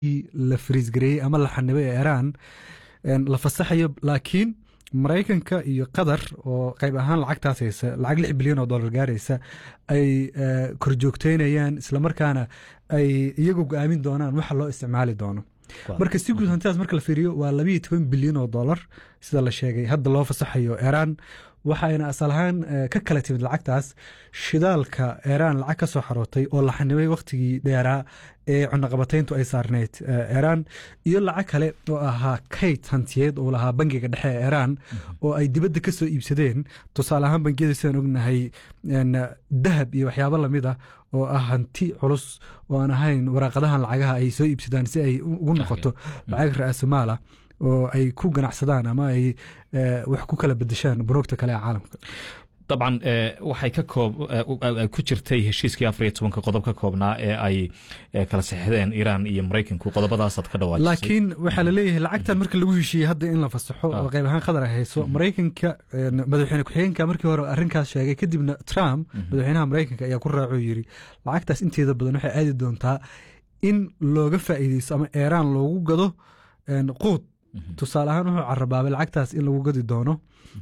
la fariisgareeyey ama la xanibay ee iiraan la fasaxayo laakiin maraykanka iyo qatar oo qayb ahaan lacagtaas haysa lacag lix bilyan oo dollar gaaraysa ay korjoogteynayaan islamarkaana ay iyagu go-aamin doonaan waxa loo isticmaali doono marka si guud hantidaas marka la fiiriyo waa labayo toban bilyan oo dollar sida la sheegay hadda loo fasaxayo iiraan waxayna asal ahaan ka kala timid lacagtaas shidaalka iiraan lacag ka soo xarootay oo la xanibay wakhtigii dheeraa ee cunaqabatayntu ay saarneyd iiraan iyo lacag kale oo ahaa kayd hantiyeed oo lahaa bangiga dhexe ee iiraan oo ay dibadda ka soo iibsadeen tusaale ahaan bangiyada sidaan ognahay dahab iyo waxyaabo lamid ah oo ah hanti culus oo aan ahayn waraaqadahan lacagaha ay soo iibsadaan si ay ugu noqoto lacag ra-aasumaala oo ay ku ganacsadaan ama ay wax ku kala bedeshaan bunuugta kale ee caalamka dabcan waxay ka koob ku jirtay heshiiskii afar iyo tobanka qodob ka koobnaa ee ay kala saxdeen iiraan iyo maraykanku qodobadaasaad ka dhawaajisay laakiin waxaa la leeyahay lacagtan marka lagu heshiiyey hadda in la fasaxo oo qayb ahaan qatar ay hayso maraykanka madaxweyne ku-xigeenka markii hore arrinkaas sheegay kadibna trump madaxweynaha maraykanka ayaa ku raaco yiri lacagtaas inteeda badan waxay aadi doontaa in looga faa'iideysto ama iiraan loogu gado quud tusaale ahaan wuxuu carabaabay lacagtaas in lagu gadi doono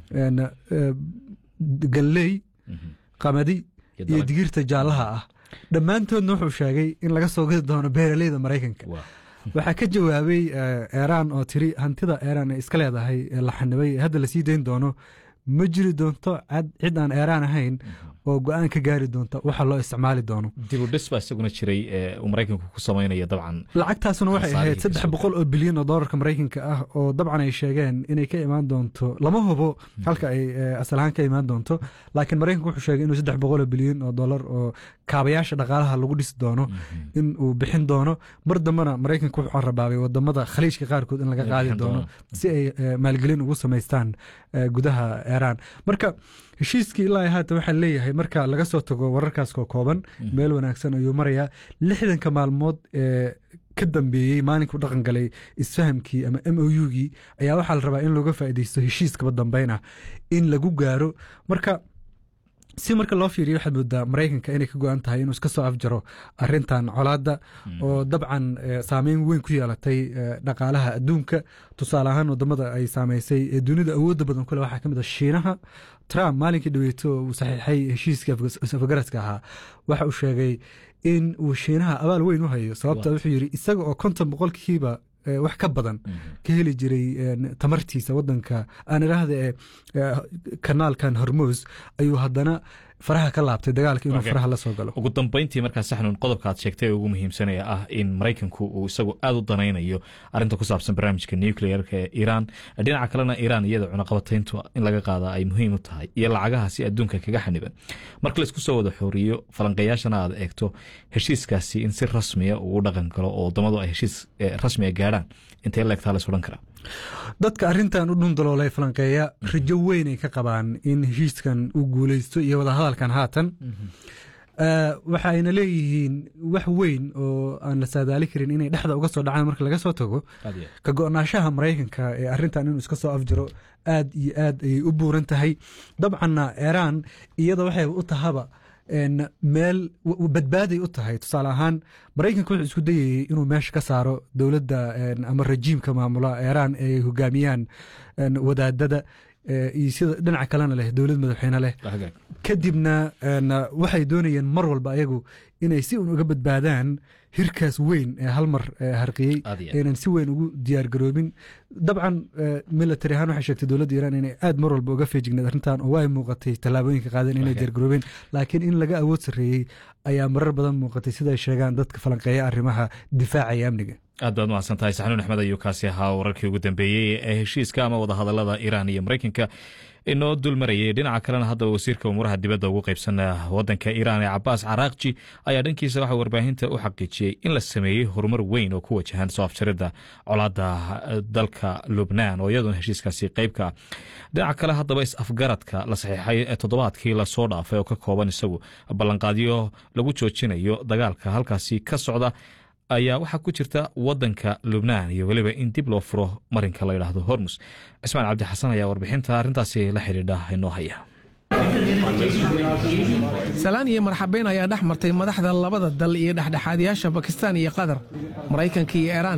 galley qamadi iyo digirta jaallaha ah dhammaantoodna wuxuu sheegay in laga soo gadi doono beeraleyda maraykanka waxaa ka jawaabay iiraan oo tiri hantida iiraan ay iska leedahay la xanibay hadda lasii dayn doono ma jiri doonto cid aan iiraan ahayn oo go-aan ka gaari doonta waxa loo isticmaali doono dibudhis baa isaguna jiray uu maraykanku ku samaynaya dabcan lacagtaasuna waxay ahayd saddex boqol oo bilyan oo dollarka maraykanka ah oo dabcan ay sheegeen inay ka imaan doonto lama hubo halka ay asal ahaan ka imaan doonto laakiin maraykanku wuxuu sheegay inuu saddex boqol oo bilyan oo dollar oo kaabayaasha dhaqaalaha lagu dhisi doono in uu bixin doono mar dambena maraykanku wuxuu carabaabay wadamada khaliijka qaarkood in laga qaadi doono si ay maalgelin ugu samaystaan gudaha iiraan marka heshiiskii ilaa haatan waxaa leeyahay marka laga soo tago wararkaas koo kooban meel wanaagsan ayuu marayaa lixdanka maalmood ee ka dambeeyey maalinkuu dhaqan galay isfahamkii ama m o u-gii ayaa waxaa la rabaa in looga faaideysto heshiiskaba dambeyn ah in lagu gaaro marka si marka loo fiiriyo waxaad moodaa maraykanka inay ka go-an tahay inuu iska soo afjaro arintan colaadda oo dabcan saameyn weyn ku yeelatay dhaqaalaha adduunka tusaale ahaan wadamada ay saameysay ee dunida awoodda badan kule waxaa kamid a shiinaha trump maalinkii dhaweeto uu saxiixay heshiiska afgaraska ahaa waxa uu sheegay in uu shiinaha abaal weyn u hayo sababta wuxuu yidhi isaga oo konton boqolkiiba wax ka badan ka heli jiray tamartiisa wadanka aan idhaahda ee kanaalkan hormos ayuu haddana faraha ka laabtay dagaalka inuu faraha la soo galo ugu dambeyntii markaa saxnun qodobka aad sheegtay ee ugu muhiimsanaya ah in maraykanku uu isagu aada u danaynayo arrinta ku saabsan barnaamijka nuclearka ee iiraan dhinaca kalena iiraan iyada cunaqabatayntu in laga qaada ay muhiim u tahay iyo lacagahaasi adduunka kaga xaniban marka laisku soo wada xooriyo falanqeeyaashana aad eegto heshiiskaasi in si rasmiya uu u dhaqan galo oo wadamadu ay heshiis rasmiga gaadhaan intee leegtaa la odhan karaa dadka arrintan u dhundaloolay falanqeeya rajo weyn ay ka qabaan in heshiiskan uu guuleysto iyo wadahadalkan haatan waxa ayna leeyihiin wax weyn oo aan la saadaali karin inay dhexda uga soo dhacaan marka laga soo tago ka go-naanshaha maraykanka ee arrintan inuu iska soo afjiro aad iyo aad ayay u buuran tahay dabcanna iiraan iyada waxay u tahaba meel badbaaday u tahay tusaale ahaan maraykanka wuxuu isku dayayey inuu meesha ka saaro dowladda ama rajiimka maamula iiraan ee ay hogaamiyaan wadaadada iyo sida dhinaca kalena leh dowlad madaxweyne leh kadibna waxay doonayeen mar walba ayagu inay si un uga badbaadaan hirkaas weyn ee hal mar harqiyey aynan si weyn ugu diyaar garoobin dabcan military ahaan waxay sheegtay dowladda iiraan inay aad mar walba uga feejigneed arrintan oo ay muuqatay tallaabooyinka qaadeen inay diyaar garoobeen laakiin in laga awood sarreeyey ayaa marar badan muuqatay sida ay sheegaan dadka falanqeeya arrimaha difaaca iyo amniga aad baad mahadsan tahay saxnuun axmed ayuu kaasi ahaa wararkii ugu dambeeyey ee heshiiska ama wadahadalada iiraan iyo maraykanka inoo dulmarayay dhinaca kalena haddaba wasiirka umuuraha dibadda ugu qaybsan wadanka iiraan ee cabaas caraaqji ayaa dhankiisa waxaa warbaahinta u xaqiijiyey in la sameeyey horumar weyn oo ku wajahan soo afjaridda colaadda dalka lubnaan oo iyaduna heshiiskaasi qeybka ah dhinaca kale haddaba is-afgaradka la saxiixay toddobaadkii lasoo dhaafay oo ka kooban isagu ballanqaadyo lagu joojinayo dagaalka halkaasi ka socda ayaa waxaa ku jirta wadanka lubnaan iyo weliba in dib loo furo marinka la yidhaahdo hormus cismaan cabdi xasan ayaa warbixinta arrintaasi la xidhiidha inoo haya salaan iyo marxabeyn ayaa dhex martay madaxda labada dal iyo dhexdhexaadayaasha bakistaan iyo qatar maraykanka iyo iiraan